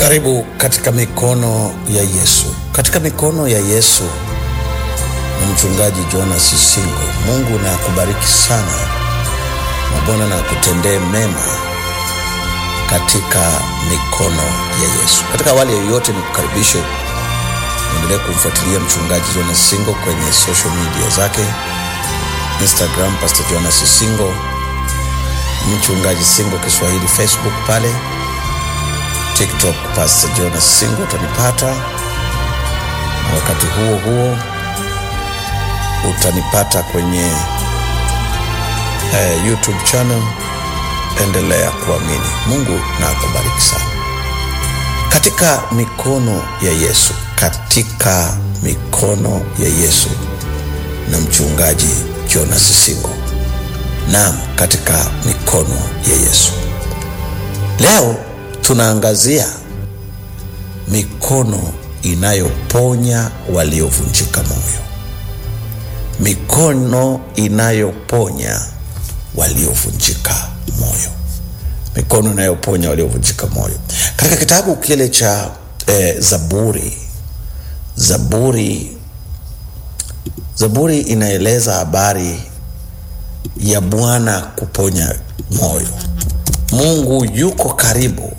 Karibu katika mikono ya Yesu. Katika mikono ya Yesu na mchungaji Jonas Singo. Mungu na akubariki sana na Bwana na akutendee mema katika mikono ya Yesu. Katika awali yoyote, ni kukaribishe endelee kumfuatilia mchungaji Jonas Singo kwenye social media zake, Instagram Pastor Jonas Singo, mchungaji Singo Kiswahili, Facebook pale TikTok Pastor Jonas Singo utanipata, na wakati huo huo utanipata kwenye eh, YouTube channel. Endelea kuamini. Mungu na akubariki sana. Katika mikono ya Yesu, katika mikono ya Yesu na mchungaji Jonas Singo. Naam, katika mikono ya Yesu. Leo tunaangazia mikono inayoponya waliovunjika moyo, mikono inayoponya waliovunjika moyo, mikono inayoponya waliovunjika moyo. Katika kitabu kile cha eh, Zaburi, Zaburi, Zaburi inaeleza habari ya Bwana kuponya moyo. Mungu yuko karibu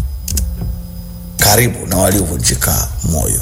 karibu na waliovunjika moyo.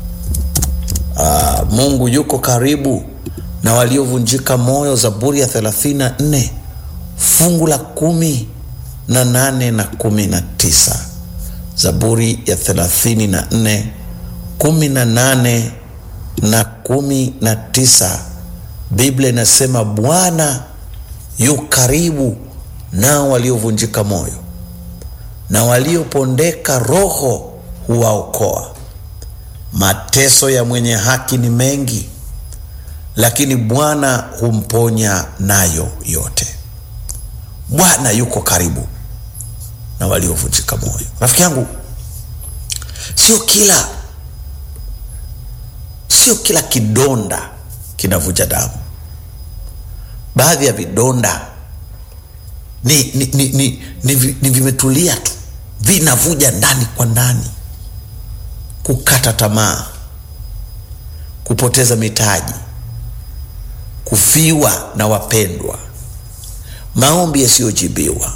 Aa, Mungu yuko karibu na waliovunjika moyo. Zaburi ya 34 fungu la kumi na nane na kumi na tisa. Zaburi ya 34 kumi na nane na kumi na tisa. Biblia inasema Bwana yu karibu nao waliovunjika moyo na waliopondeka roho huwaokoa. Mateso ya mwenye haki ni mengi, lakini Bwana humponya nayo yote. Bwana yuko karibu na waliovunjika moyo. Rafiki yangu, sio kila sio kila kidonda kinavuja damu. Baadhi ya vidonda ni, ni, ni, ni, ni, ni vimetulia tu, vinavuja ndani kwa ndani. Kukata tamaa, kupoteza mitaji, kufiwa na wapendwa, maombi yasiyojibiwa,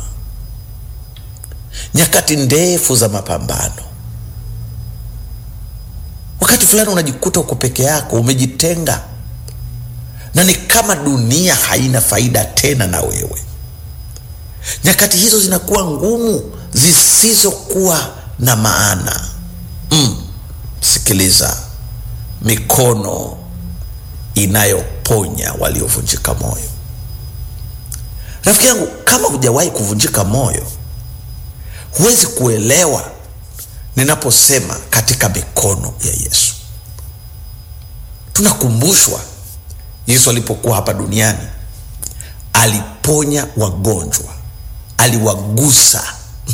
nyakati ndefu za mapambano. Wakati fulani unajikuta uko peke yako, umejitenga, na ni kama dunia haina faida tena na wewe. Nyakati hizo zinakuwa ngumu, zisizokuwa na maana. Mm, sikiliza, mikono inayoponya waliovunjika moyo. Rafiki yangu, kama hujawahi kuvunjika moyo, huwezi kuelewa ninaposema katika mikono ya Yesu. Tunakumbushwa Yesu alipokuwa hapa duniani aliponya wagonjwa aliwagusa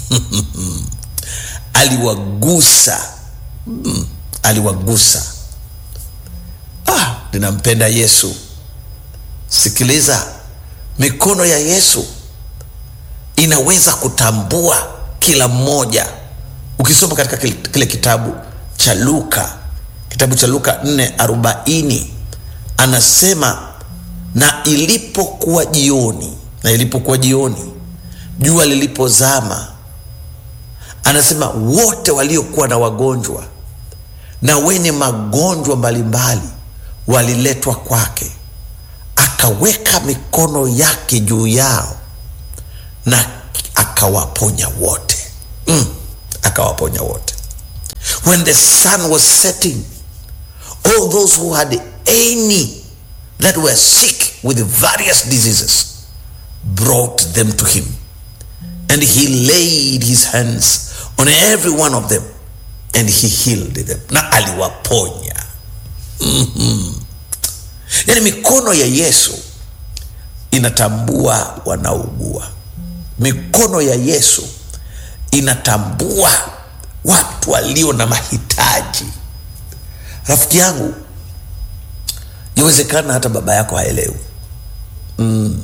aliwagusa mm, aliwagusa. Ah, ninampenda Yesu. Sikiliza, mikono ya Yesu inaweza kutambua kila mmoja. Ukisoma katika kile, kile kitabu cha Luka, kitabu cha Luka 4:40 anasema, na ilipokuwa jioni, na ilipokuwa jioni jua lilipozama, anasema wote waliokuwa na wagonjwa na wenye magonjwa mbalimbali waliletwa kwake, akaweka mikono yake juu yao na akawaponya wote. Mm, akawaponya wote. When the sun was setting, all those who had any that were sick with various diseases brought them to him and he laid his hands on every one of them and he healed them, na aliwaponya. mm-hmm. Yani mikono ya Yesu inatambua wanaougua. Mikono ya Yesu inatambua watu walio na mahitaji. Rafiki yangu, yawezekana hata baba yako haelewi mm.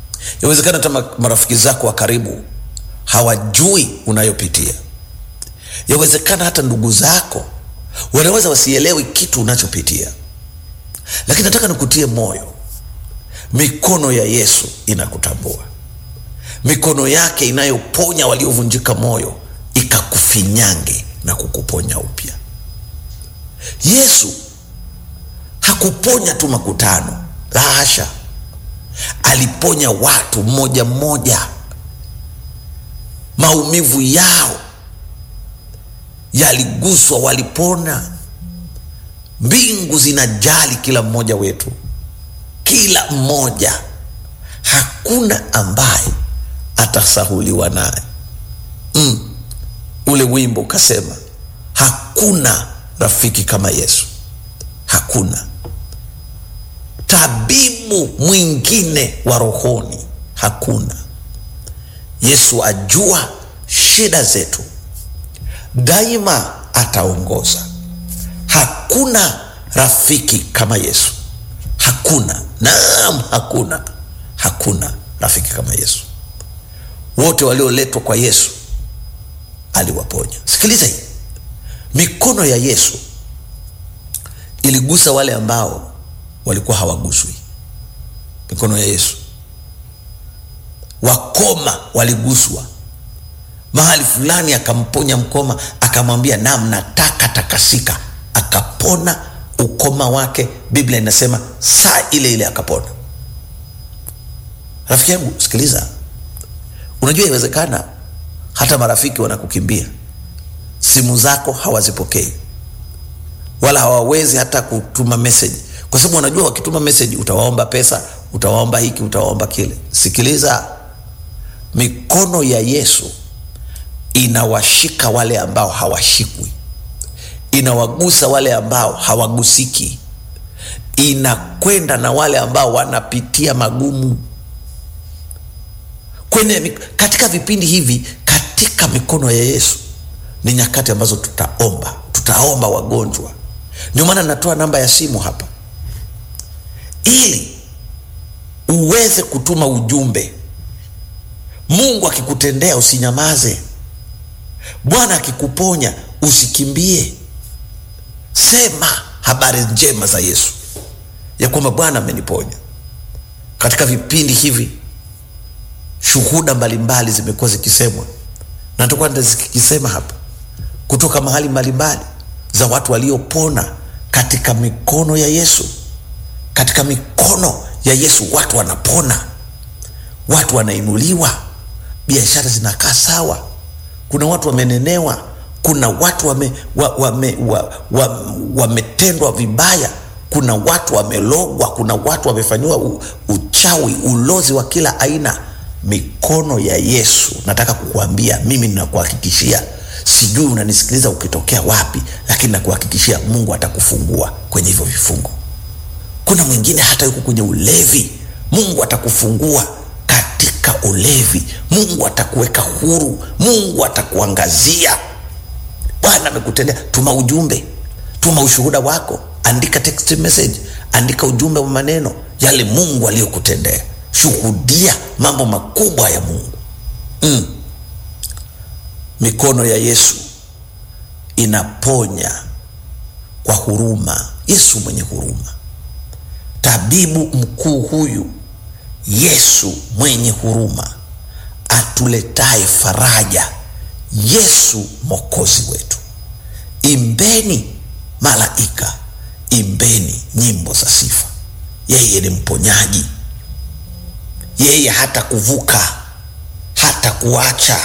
Yawezekana hata marafiki zako wa karibu hawajui unayopitia. yawezekana hata ndugu zako wanaweza wasielewi kitu unachopitia lakini nataka nikutie moyo mikono ya yesu inakutambua mikono yake inayoponya waliovunjika moyo ikakufinyange na kukuponya upya yesu hakuponya tu makutano la hasha aliponya watu mmoja mmoja maumivu yao yaliguswa walipona mbingu zinajali kila mmoja wetu kila mmoja hakuna ambaye atasahuliwa naye mm. ule wimbo ukasema hakuna rafiki kama yesu hakuna tabibu mwingine wa rohoni hakuna yesu ajua shida zetu daima ataongoza hakuna rafiki kama yesu hakuna naam hakuna hakuna rafiki kama yesu wote walioletwa kwa yesu aliwaponya sikiliza hii mikono ya yesu iligusa wale ambao walikuwa hawaguswi mikono ya yesu wakoma waliguswa mahali fulani akamponya mkoma akamwambia nam nataka takasika akapona ukoma wake biblia inasema saa ile ile akapona rafiki yangu sikiliza unajua iwezekana hata marafiki wanakukimbia simu zako hawazipokei wala hawawezi hata kutuma meseji kwa sababu wanajua wakituma meseji utawaomba pesa utawaomba hiki utawaomba kile sikiliza mikono ya yesu inawashika wale ambao hawashikwi inawagusa wale ambao hawagusiki inakwenda na wale ambao wanapitia magumu kwenye katika vipindi hivi katika mikono ya yesu ni nyakati ambazo tutaomba tutaomba wagonjwa ndio maana natoa namba ya simu hapa ili uweze kutuma ujumbe mungu akikutendea usinyamaze bwana akikuponya usikimbie sema habari njema za yesu ya kwamba bwana ameniponya katika vipindi hivi shuhuda mbalimbali zimekuwa zikisemwa na takuwa zikisema hapa kutoka mahali mbalimbali za watu waliopona katika mikono ya yesu katika mikono ya yesu watu wanapona watu wanainuliwa biashara zinakaa sawa kuna watu wamenenewa kuna watu wametendwa wame, wa, wa, wa, wa vibaya kuna watu wamelogwa kuna watu wamefanyiwa u, uchawi ulozi wa kila aina mikono ya yesu nataka kukuambia mimi ninakuhakikishia sijui unanisikiliza ukitokea wapi lakini nakuhakikishia mungu atakufungua kwenye hivyo vifungo kuna mwingine hata yuko kwenye ulevi mungu atakufungua katika ulevi mungu atakuweka huru mungu atakuangazia bwana amekutendea tuma ujumbe tuma ushuhuda wako andika text message andika ujumbe wa maneno yale mungu aliyokutendea shuhudia mambo makubwa ya mungu mm. mikono ya yesu inaponya kwa huruma yesu mwenye huruma tabibu mkuu huyu yesu mwenye huruma atuletaye faraja yesu mokozi wetu imbeni malaika imbeni nyimbo za sifa yeye ni mponyaji yeye hata kuvuka hata kuacha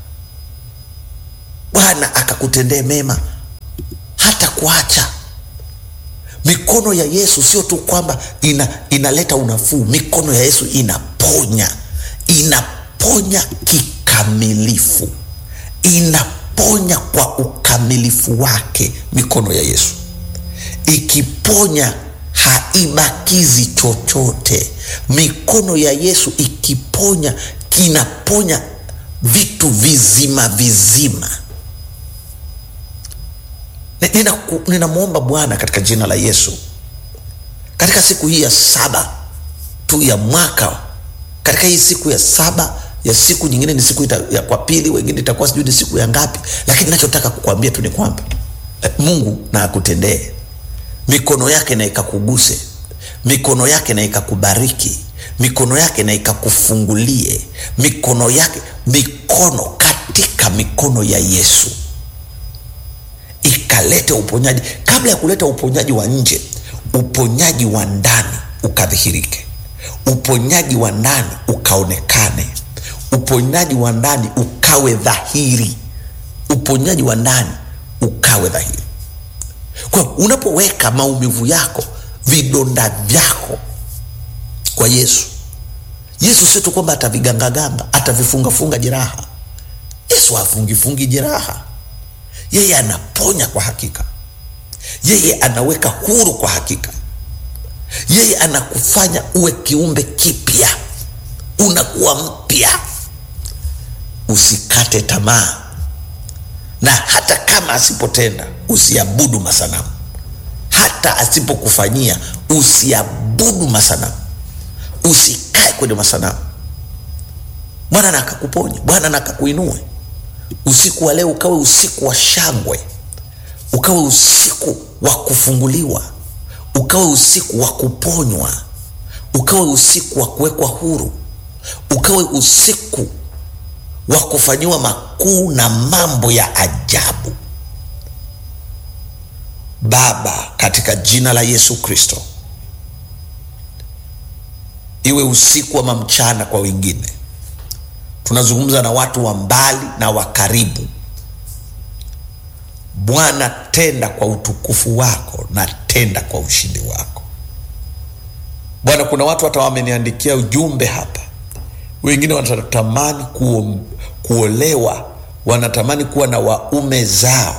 bwana akakutendee mema hata kuacha mikono ya yesu sio tu kwamba ina, inaleta unafuu mikono ya yesu inaponya inaponya kikamilifu inaponya kwa ukamilifu wake mikono ya yesu ikiponya haibakizi chochote mikono ya yesu ikiponya kinaponya vitu vizima vizima ninamwomba nina bwana katika jina la yesu katika siku hii ya saba tu ya mwaka katika hii siku ya saba ya siku nyingine ni siku ita, ya kwa pili wengine itakuwa sijui ni siku ya ngapi lakini nachotaka kukwambia tu ni kwamba eh, mungu na akutendee mikono yake na ikakuguse mikono yake na ikakubariki mikono yake na ikakufungulie mikono yake mikono katika mikono ya yesu ikalete uponyaji kabla ya kuleta uponyaji wa nje uponyaji wa ndani ukadhihirike uponyaji wa ndani ukaonekane uponyaji wa ndani ukawe dhahiri uponyaji wa ndani ukawe dhahiri kwa unapoweka maumivu yako vidonda vyako kwa yesu yesu sio tu kwamba atavigangaganga atavifungafunga jeraha yesu hafungifungi jeraha yeye anaponya kwa hakika yeye anaweka huru kwa hakika yeye anakufanya uwe kiumbe kipya unakuwa mpya usikate tamaa na hata kama asipotenda usiabudu masanamu hata asipokufanyia usiabudu masanamu usikae kwenye masanamu bwana na akakuponye bwana na akakuinue usiku wa leo ukawe usiku wa shangwe ukawe usiku wa kufunguliwa ukawe usiku wa kuponywa ukawe usiku wa kuwekwa huru ukawe usiku wa kufanyiwa makuu na mambo ya ajabu baba katika jina la yesu kristo iwe usiku ama mchana kwa wengine tunazungumza na watu wa mbali na wa karibu bwana tenda kwa utukufu wako na tenda kwa ushindi wako bwana kuna watu hata wameniandikia ujumbe hapa wengine wanatamani kuo, kuolewa wanatamani kuwa na waume zao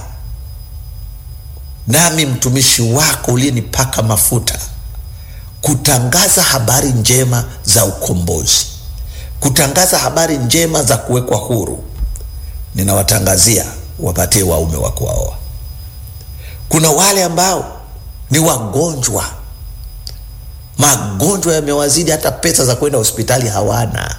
nami mtumishi wako uliyenipaka mafuta kutangaza habari njema za ukombozi kutangaza habari njema za kuwekwa huru ninawatangazia wapatie waume wa kuwaoa kuna wale ambao ni wagonjwa magonjwa yamewazidi hata pesa za kwenda hospitali hawana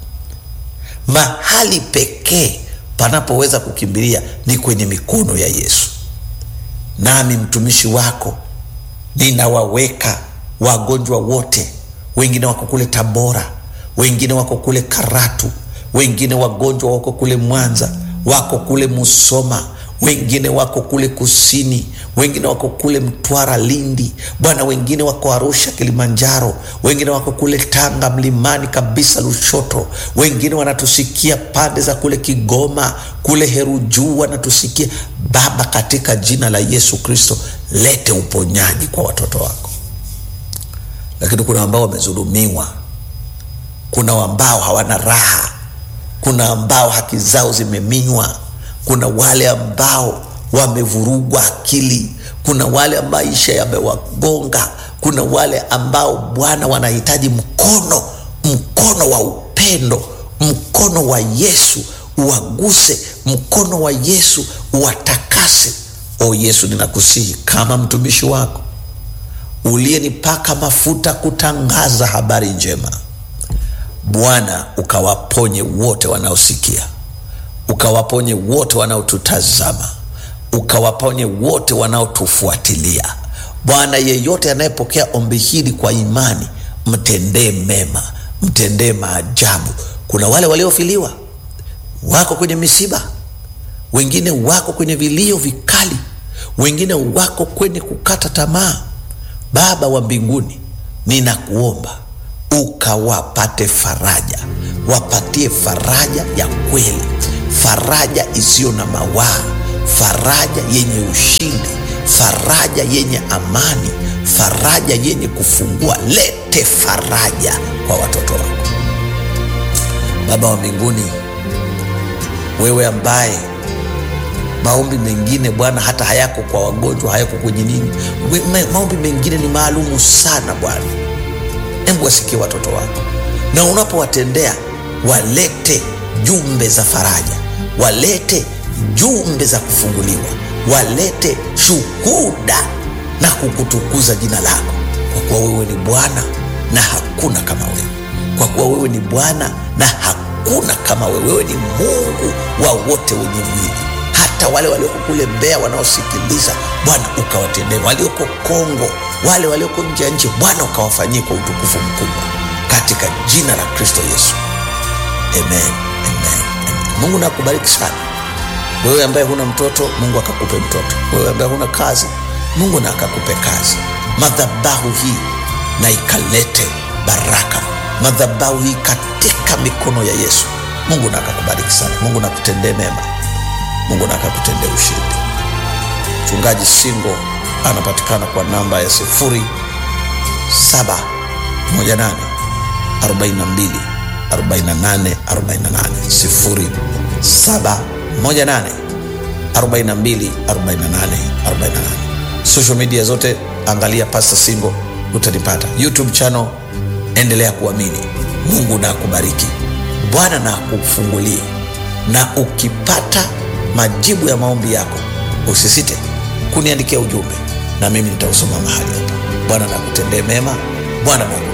mahali pekee panapoweza kukimbilia ni kwenye mikono ya yesu nami mtumishi wako ninawaweka wagonjwa wote wengine wako kule tabora wengine wako kule karatu wengine wagonjwa wako kule mwanza wako kule musoma wengine wako kule kusini wengine wako kule mtwara lindi bwana wengine wako arusha kilimanjaro wengine wako kule tanga mlimani kabisa lushoto wengine wanatusikia pande za kule kigoma kule herujuu wanatusikia baba katika jina la yesu kristo lete uponyaji kwa watoto wako lakini kuna ambao wamezulumiwa kuna ambao hawana raha kuna ambao haki zao zimeminywa kuna wale ambao wamevurugwa akili kuna wale maisha yamewagonga kuna wale ambao bwana wanahitaji mkono mkono wa upendo mkono wa yesu uwaguse mkono wa yesu uwatakase o yesu ninakusihi kama mtumishi wako uliyenipaka mafuta kutangaza habari njema bwana ukawaponye wote wanaosikia ukawaponye wote wanaotutazama ukawaponye wote wanaotufuatilia bwana yeyote anayepokea ombi hili kwa imani mtendee mema mtendee maajabu kuna wale waliofiliwa wako kwenye misiba wengine wako kwenye vilio vikali wengine wako kwenye kukata tamaa baba wa mbinguni ninakuomba ukawapate faraja wapatie faraja ya kweli faraja isiyo na mawaa faraja yenye ushindi faraja yenye amani faraja yenye kufungua lete faraja kwa watoto wako baba wa mbinguni wewe ambaye maombi mengine bwana hata hayako kwa wagonjwa hayako kwenye nini Ma- maombi mengine ni maalumu sana bwana hebu wasikie watoto wako na unapowatendea walete jumbe za faraja walete jumbe za kufunguliwa walete shuhuda na kukutukuza jina lako kwa kuwa wewe ni bwana na hakuna kama wewe kwa kuwa wewe ni bwana na hakuna hakuna kama wewe wewe ni mungu wa wote wenye mwili hata wale walioko kule mbea wanaosikiliza bwana ukawatendee walioko kongo wale walioko nje ya nchi bwana ukawafanyie kwa utukufu mkubwa katika jina la kristo yesu amen, amen, amen. mungu nakubariki sana wewe ambaye huna mtoto mungu akakupe mtoto wewe ambaye huna kazi mungu na akakupe kazi madhabahu hii na ikalete baraka madhabahu hii katika mikono ya yesu mungu na akakubariki sana mungu nakutendee mema mungu na akakutendee ushindi mchungaji singo anapatikana kwa namba ya sifuri saba moja nane arobaini na mbili arobaini na nane arobaini na nane sifuri saba moja nane arobaini na mbili arobaini na nane arobaini na nane social media zote angalia pasta singo utanipata youtube channel endelea kuamini mungu na akubariki bwana na akufungulie na ukipata majibu ya maombi yako usisite kuniandikia ujumbe na mimi nitausoma mahali hapa bwana na kutendee mema bwana na